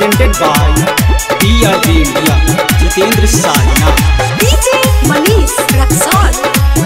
presented by DRG India, Jitendra Sarna. DJ Manish Raxon.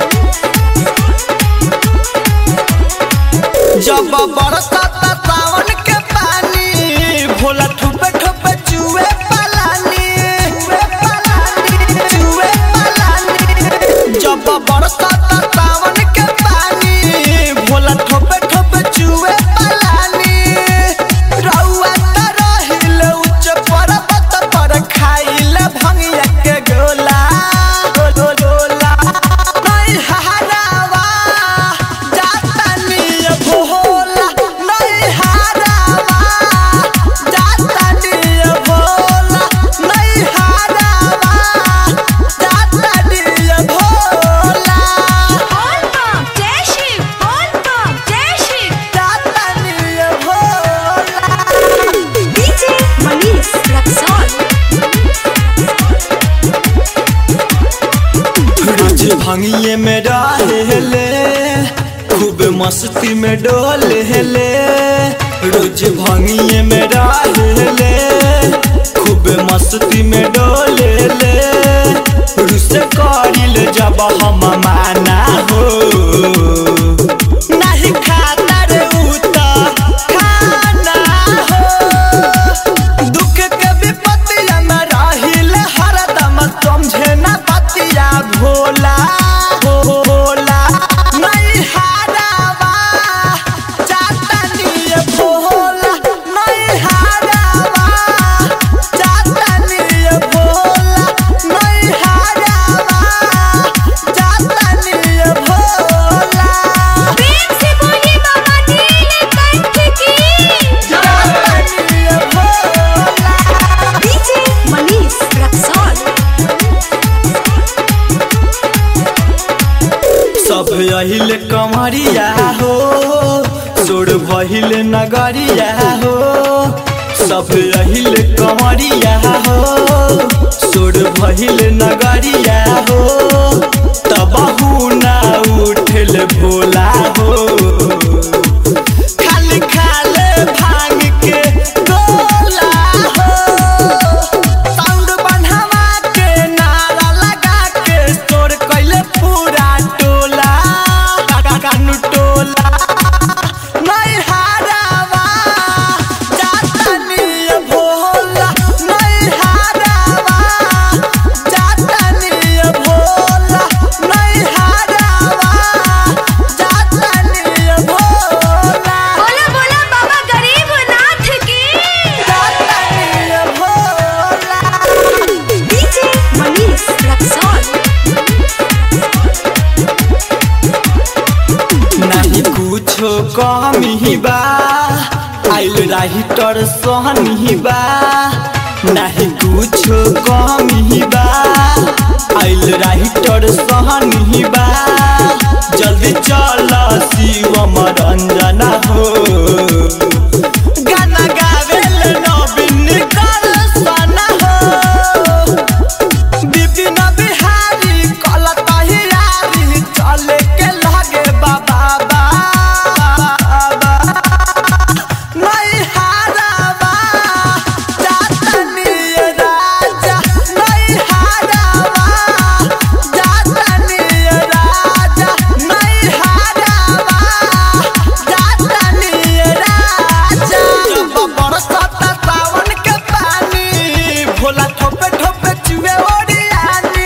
जब बरसाता सावन के पानी भोला ठुपे ठुपे चुए पलानी चुए पलानी चुए पलानी जब बरसाता सावन के पानी भोला ठुपे ठुपे चुए पलानी रउआ त रहिले उच्च पर्वत पर खाइले भंगिया के गोला गो- गोला नहीं हरावा जातनी भोला नहीं हरावा जातनी भोला नहीं हरावा जातनी Bhola All pump, jai Shiv. All pump, jai Shiv. जातनी भोला DJ Manish Raxon. रोज भंगिए में रहेले खूब मस्ती में डोलेले रोज भंगिए में रहेले खूब मस्ती में डोलेले रुस करिल जब हम माना हो नहीं खाता रे उता खाना हो दुख के विपत्तिया में रहिल हरदम समझे न बतिया भोला भोला नहीं हारावा जातनी भोला नहीं हारावा जातनी भोला नहीं हारावा जातनी भोला प्रेम से बोलिए बाबा नीलकंठ की। जातनी भोला DJ Manish Raxon. सब अहिले कमरिया हो सोर भइल नगरिया हो सब अहिले कमरिया हो सोर भइल नगरिया हो तब ना उठल भोला हो खाली खाले भांग के गोला हो साउंड बढ़ावा के नारा लगा के तोर कैले पूरा टोला कानू टोला नहीं हारावा जातनी भोला नहीं हारावा जातनी भोला नहीं हारावा जातनी भोला बोला बोला बाबा गरीबनाथ की। जातनी भोला DJ Manish Raxon. नहीं कुछो कमी बा आइल राहिटर सहनी बा नहीं कुछो कमी बा आइल राहिटर सहनी बा जल्दी चल शिवम रंजन हो गाना गावेल नवीन कर सना हो विपिन बिहारी कल तहियारी चले के लगे बाबा बाबा नहीं हारावा जातनी राजा नहीं हारावा जातनी राजा नहीं हारावा जातनी राजा जब बरसाता सावन के पानी भोला ठोपे ठोपे चुए ओडियानी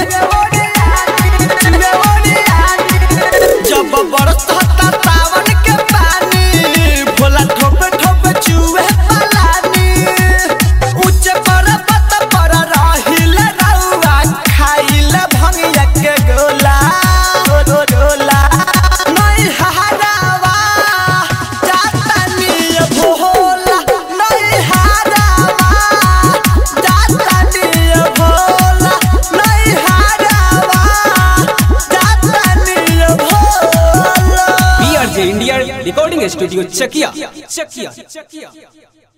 चुए ओडियानी जब बरसाता सावन के पानी भोला ठोपे ठोपे चुए पलानी उच्च पर्वत पर रहिल रउआ खाइल भंगिया के गोला गोला नहीं हारावा जातनी भोला नहीं हारावा जातनी भोला नहीं हारावा जातनी Bhola DRG India, Recording Studio, Chakia. Chakia.